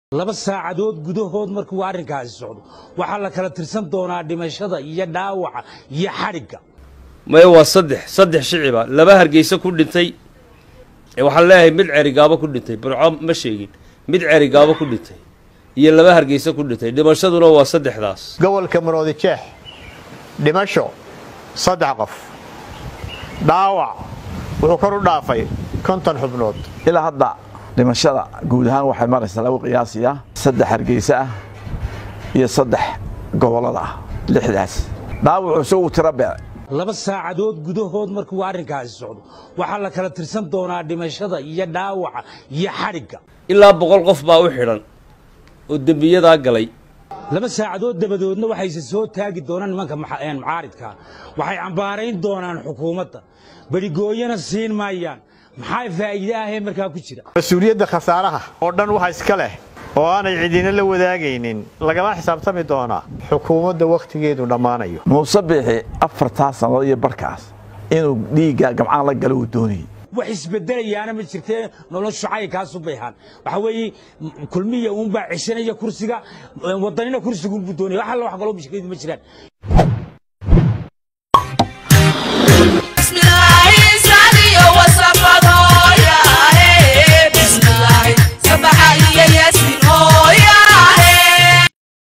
laba saacadood gudahood markuu arrinkaasi socdo waxaa la kala tirsan doonaa dhimashada iyo dhaawaca iyo xadhigga maya waa saddex saddex shiciba laba hargeysa ku dhintay ee waxaan leeyahay mid cerigaabo ku dhintay burco ma sheegin mid cerigaabo ku dhintay iyo laba hargeysa ku dhintay dhimashaduna waa saddexdaas gobolka maroodi jeex dhimasho saddex qof dhaawac wuxuu kor u dhaafay konton xubnood ilaa hadda dhimashada guud ahaan waxay maraysaa lagu qiyaasiyaa saddex hargeysa ah iyo saddex gobollada ah lixdaas dhaawacu isagu tiro beec laba saacadood gudahood markuu arrinkaasi socdo waxaa la kala tirsan doonaa dhimashada iyo dhaawaca iyo xadhigga ilaa boqol qof baa u xidhan oo dembiyadaa galay laba saacadood dabadoodna waxayse soo taagi doonaan nimanka mucaaridkaa waxay cambaarayn doonaan xukuumadda berigooyana siin maayaan maxaa faa'iide ahee markaa ku jira mas-uuliyadda khasaaraha oo dhan waxa iska leh oo aanay cidina la wadaagaynin lagama xisaabtami doonaa xukuumadda wakhtigeedu dhammaanayo muuse biixi afartaa sannadood iyo barkaas inuu dhiigga gamcaan la galo uu doonayey wax isbedelayaana ma jirtee noloshu caynkaasu bayhaan waxaa weeye kulmiya uunbaa ceshanaya kursiga wadanina kursigunbuu doonaya wax alla wax kaloo mushkiladu ma jiraan